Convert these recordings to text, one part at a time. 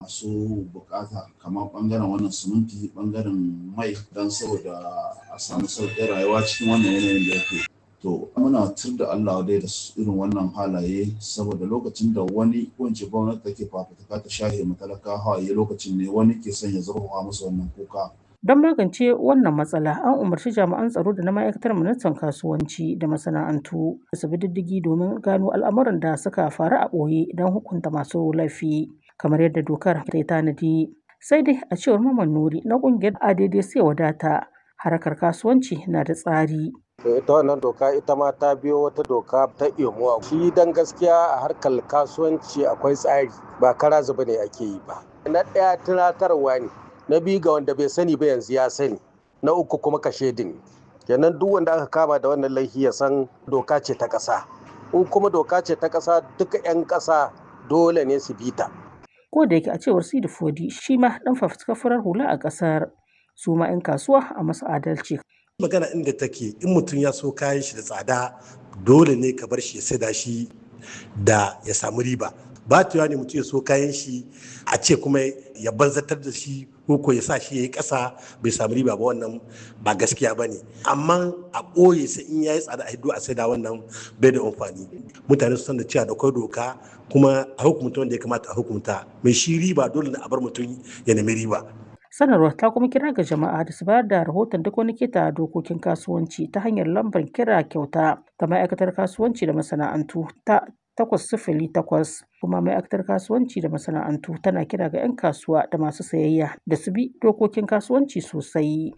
masu bukata kamar bangaren wannan siminti bangaren mai don saboda a samu sauƙin rayuwa cikin wannan yanayin da yake to muna tur da Allah dai da irin wannan halaye saboda lokacin da wani wance gwamnati take fafutuka ta shahe matalaka hawaye lokacin ne wani ke son ya zurfafa musu wannan kuka Don magance wannan matsala, an umarci jami'an tsaro da na ma'aikatar ministan kasuwanci da masana'antu da su bi diddigi domin gano al'amuran da suka faru a ɓoye don hukunta masu laifi, kamar yadda dokar ta tanadi. Sai dai a cewar Maman Nuri na ƙungiyar ADD sai wadata harkar kasuwanci na da tsari. ita wannan doka ita ma ta biyo wata doka ta imuwa shi dan gaskiya a harkar kasuwanci akwai tsari ba kara zuba ne ake yi ba na ɗaya tunatarwa ne na biyu ga wanda bai sani ba yanzu ya sani na uku kuma kashe din kenan duk wanda aka kama da wannan laifi ya san doka ce ta ƙasa in kuma doka ce ta ƙasa duka 'yan ƙasa dole ne su bi ta Ko da yake a cewar Sidi Fodi shi ma ɗan fafutukar farar hula a ƙasar su ma 'yan kasuwa a masu adalci. magana inda take in mutum ya so kayan shi da tsada dole ne ka bar shi ya saida shi da ya samu riba ba ne mutum ya so kayan shi a ce kuma ya banzatar da shi ko ya sa shi ya yi ƙasa bai samu riba ba wannan ba gaskiya ba ne amma a ɓoye sai in ya yi tsada a hiddo a saida wannan bai da amfani mutane su san da cewa da akwai doka kuma a hukumta wanda ya kamata a hukumta mai shi riba dole ne a bar mutum ya nemi riba Sanarwar ta kuma kira ga jama'a da su bayar da rahoton duk wani keta dokokin kasuwanci ta hanyar lambar kira kyauta ta ma'aikatar kasuwanci da masana'antu ta takwas sifili takwas kuma ma'aikatar kasuwanci da masana'antu tana kira ga 'yan kasuwa da masu sayayya da su bi dokokin kasuwanci sosai.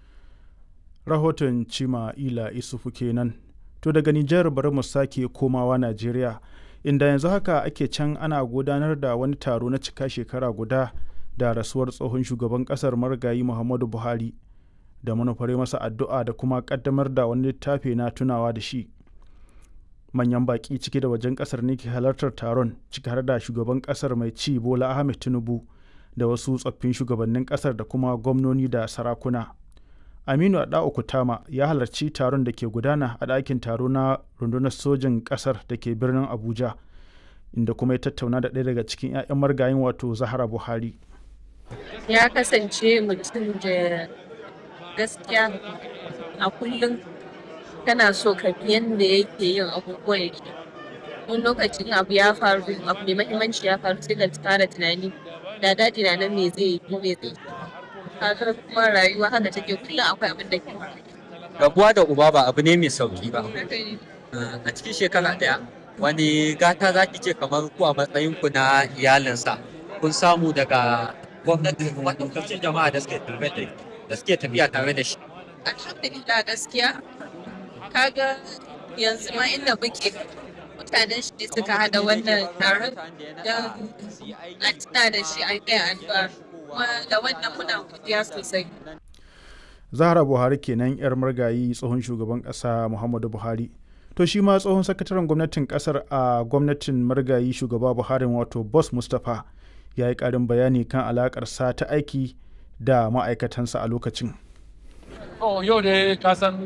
Rahoton Cima Ila Isufu kenan. To daga Nijar bari mu sake komawa Najeriya inda yanzu haka ake can ana gudanar da wani taro na cika shekara guda da rasuwar tsohon shugaban kasar marigayi Muhammadu Buhari da manufare masa addu'a da kuma kaddamar da wani littafi na tunawa da shi. manyan baƙi ciki da wajen ƙasar ne ke halartar taron ciki har da shugaban ƙasar mai ci bola ahmed tinubu da wasu tsoffin shugabannin ƙasar da kuma gwamnoni da sarakuna aminu adao kutama ya halarci taron da ke gudana a ɗakin taro na rundunar sojin ƙasar da ke birnin abuja inda kuma ya tattauna da ɗaya daga cikin 'ya'yan margayin wato zahara buhari ya kasance mutum da gaskiya a kullum kana so ka bi yadda yake yin abubuwan yake wani lokacin abu ya faru abu mai mahimmanci ya faru sai ka fara tunani da daɗi na nan me zai yi ko me zai yi kuma rayuwa haka take kullum akwai abin da ke rabuwa da uba ba abu ne mai sauki ba a cikin shekara ɗaya wani gata za ki ce kamar ku a matsayin ku na iyalinsa kun samu daga gwamnati da kuma ɗaukacin jama'a da suke tafiya tare da shi alhamdulillah gaskiya kaga yanzu ma inda muke mutanen shi suka hada wannan taron don an tuna da shi an kai addu'a kuma da wannan muna godiya sosai zahra buhari kenan yar margayi tsohon shugaban kasa muhammadu buhari to shi ma tsohon sakataren gwamnatin kasar a gwamnatin margayi shugaba buhari wato boss mustapha ya yi karin bayani kan alakarsa ta aiki da ma'aikatansa a lokacin yau da ka san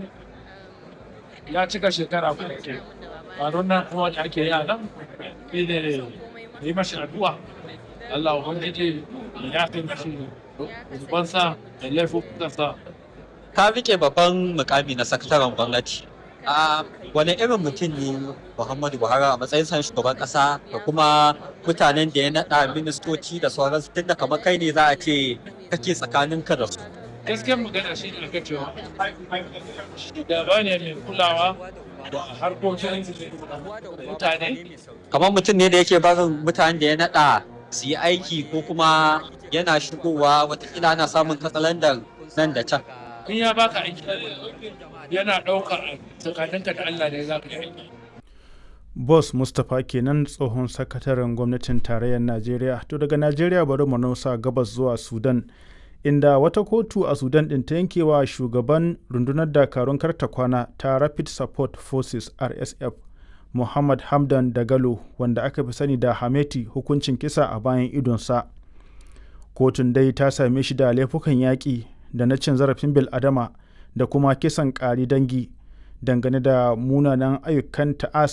ya cika shekara kuma ke taron nan kuma da ake yi a nan shi ne yi mashi addu'a Allah ubangiji ya fi mashi zubansa da laifukansa ka rike babban mukami na sakataren gwamnati a wani irin mutum ne muhammadu buhari a matsayin san shugaban kasa da kuma mutanen da ya naɗa ministoci da sauransu tun da kamar kai ne za a ce kake tsakaninka da su gaskiyar magana shi ne aka cewa shugaba ne mai kulawa da harkokin mutane kamar mutum ne da yake barin mutanen da ya naɗa su yi aiki ko kuma yana shigowa watakila ana samun katsalandar nan da can in ya baka aiki yana ɗaukar tsakaninka da Allah ne za ka yi aiki boss mustapha kenan tsohon sakataren gwamnatin tarayyar najeriya to daga najeriya bari mu nausa gabas zuwa sudan inda wata kotu a sudan ɗin ta yankewa shugaban rundunar dakarun karta kwana ta rapid support forces rsf muhammad hamdan dagalo wanda aka fi sani da hameti hukuncin kisa a bayan idonsa kotun dai ta same shi da laifukan yaƙi da na cin zarafin bil'adama da kuma kisan ƙari dangi dangane da munanan ayyukan ta'asa